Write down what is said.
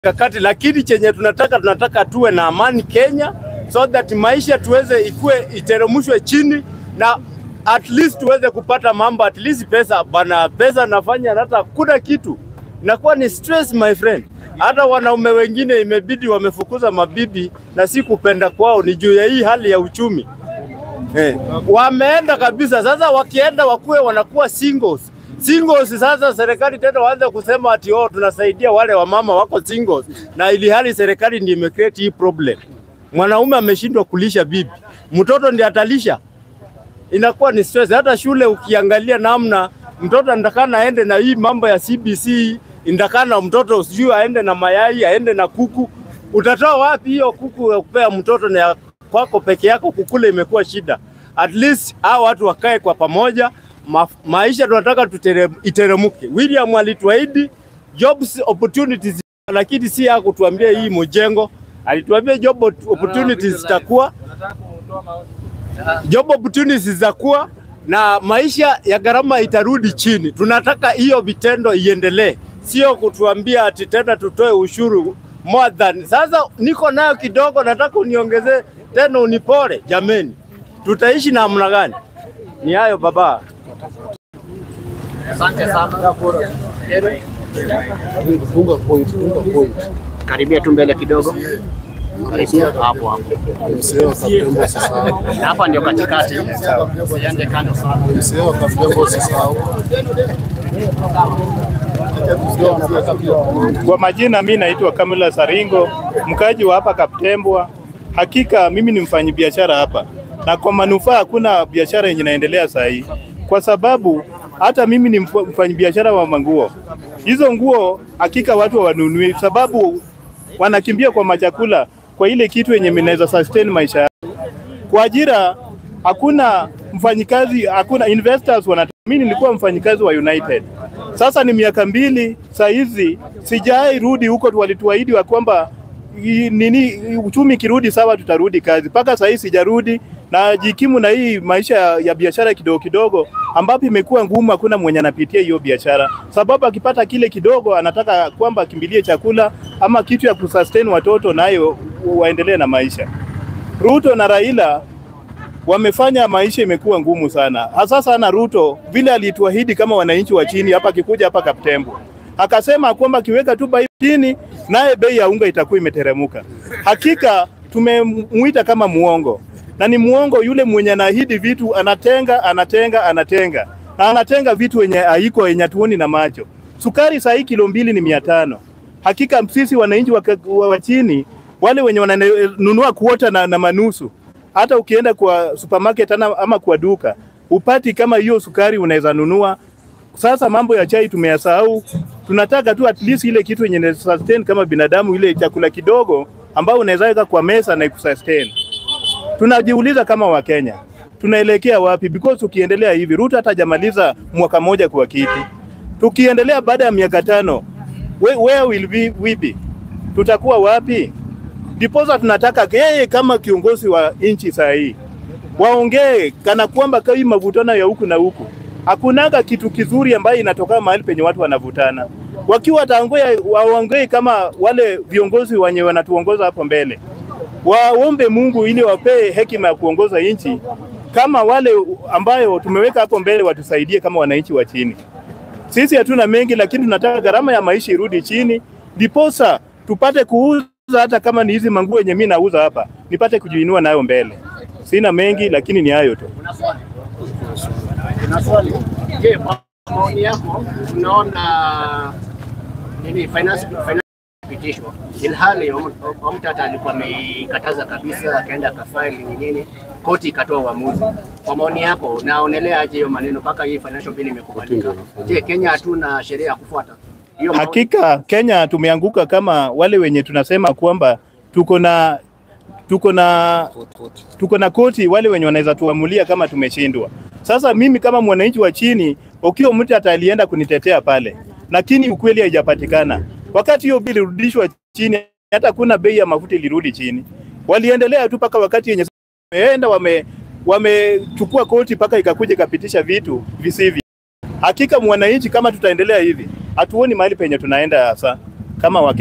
kakati, lakini chenye tunataka tunataka tuwe na amani Kenya, so that maisha tuweze ikue iteremshwe chini na at least tuweze kupata mambo, at least pesa bana, pesa nafanya hata kuna kitu inakuwa ni stress my friend. Hata wanaume wengine imebidi wamefukuza mabibi na si kupenda kwao, ni juu ya hii hali ya uchumi eh, wameenda kabisa. Sasa wakienda wakuwe wanakuwa singles singles. Sasa serikali tena waanze kusema ati oh, tunasaidia wale wamama wako singles, na ili hali serikali ndiyo imecreate hii problem. Mwanaume ameshindwa kulisha bibi, mtoto ndiye atalisha, inakuwa ni stress. Hata shule ukiangalia namna mtoto ndakana aende na hii mambo ya CBC, ndakana mtoto sijui aende na mayai, aende na kuku. Utatoa wapi hiyo kuku ya kupea mtoto na ya kwako peke yako kukula? Imekuwa shida. At least hao watu wakae kwa pamoja ma, maisha tunataka tutere, iteremuke. William alituahidi jobs opportunities, lakini si ya kutuambia hii mjengo. Alituambia job opportunities zitakuwa job opportunities zitakuwa na maisha ya gharama itarudi chini. Tunataka hiyo vitendo iendelee, sio kutuambia ati tena tutoe ushuru more than. Sasa niko nayo kidogo, nataka uniongezee tena unipore. Jameni, tutaishi namna gani? Ni hayo baba. Asante sana. Karibia tu mbele kidogo. Karibia hapo hapo. Hapa ndio katikati. Usiende kando sana. Kwa majina mi naitwa Kamila Saringo, mkaji wa hapa Kaptembwa. Hakika mimi ni mfanyabiashara hapa, na kwa manufaa hakuna biashara yenye inaendelea saa hii, kwa sababu hata mimi ni mf- mfanyabiashara wa manguo. Hizo nguo hakika watu hawanunui, sababu wanakimbia kwa machakula, kwa ile kitu yenye inaweza sustain maisha yao. Kwa ajira hakuna mfanyikazi, hakuna investors wana. Mimi nilikuwa mfanyikazi wa United, sasa ni miaka mbili saa hizi sijai rudi huko. Walituahidi wa kwamba i- nini uchumi kirudi sawa, tutarudi kazi. Mpaka saa hii sijarudi na jikimu na hii maisha ya, ya biashara kidogo kidogo, ambapo imekuwa ngumu. Hakuna mwenye anapitia hiyo biashara, sababu akipata kile kidogo anataka kwamba akimbilie chakula ama kitu ya kusustain watoto, nayo waendelee na maisha. Ruto na Raila wamefanya maisha imekuwa ngumu sana, hasa sana Ruto vile alituahidi kama wananchi wa chini hapa, akikuja hapa Kaptembo akasema kwamba akiweka tu bei chini, naye bei ya unga itakuwa imeteremuka. Hakika tumemuita kama muongo, na ni muongo yule mwenye anaahidi vitu, anatenga anatenga anatenga na anatenga vitu wenye haiko yenye tuoni na macho. Sukari saa hii kilo mbili ni mia tano. Hakika sisi wananchi wa, wa, wa chini wale wenye wananunua kuota na, na manusu hata ukienda kwa supermarket ana, ama kwa duka upati kama hiyo sukari unaweza nunua. Sasa mambo ya chai tumeyasahau, tunataka tu at least ile kitu yenye ina sustain kama binadamu, ile chakula kidogo ambao unaweza weka kwa mesa na ikusustain. Tunajiuliza kama Wakenya tunaelekea wapi? Because ukiendelea hivi, Ruto hatajamaliza mwaka moja kwa kiti. Tukiendelea baada ya miaka tano, where, where will we, we be? Tutakuwa wapi? Ndiposa tunataka yeye kama kiongozi wa nchi saa hii waongee kana kwamba kai mavutano ya huku na huku, hakunaga kitu kizuri ambayo inatoka mahali penye watu wanavutana. Wakiwa wataongea waongee kama wale viongozi wenye wanatuongoza hapo mbele, waombe Mungu ili wapee hekima ya kuongoza nchi kama wale ambayo tumeweka hapo mbele, watusaidie kama wananchi wa chini. Sisi hatuna mengi, lakini tunataka gharama ya maisha irudi chini, ndiposa tupate kuuza hata kama ni hizi manguo yenye mimi nauza hapa, nipate kujiinua nayo mbele. Sina mengi, lakini ni hayo tu. Una swali? Una swali? Je, kwa maoni yako unaona nini finance finance pitishwa ilhali Omtata alikuwa ameikataza kabisa, akaenda akafaili ni nini, koti ikatoa uamuzi. Kwa maoni yako unaonelea aje hiyo maneno mpaka hii financial bill imekubalika? Je, Kenya hatuna sheria ya kufuata hiyo? maoni- Hakika Kenya tumeanguka kama wale wenye tunasema kwamba tuko na tuko na tuko na koti, wale wenye wanaweza tuamulia kama tumeshindwa. Sasa mimi kama mwananchi wa chini, ukiwa mtu atalienda kunitetea pale, lakini ukweli haijapatikana. Wakati hiyo bili ilirudishwa chini, hata kuna bei ya mafuta ilirudi chini, waliendelea tu mpaka wakati yenye wameenda wame wamechukua koti mpaka ikakuja ikapitisha vitu visivyo. Hakika mwananchi, kama tutaendelea hivi, hatuoni mahali penye tunaenda hasa kama wake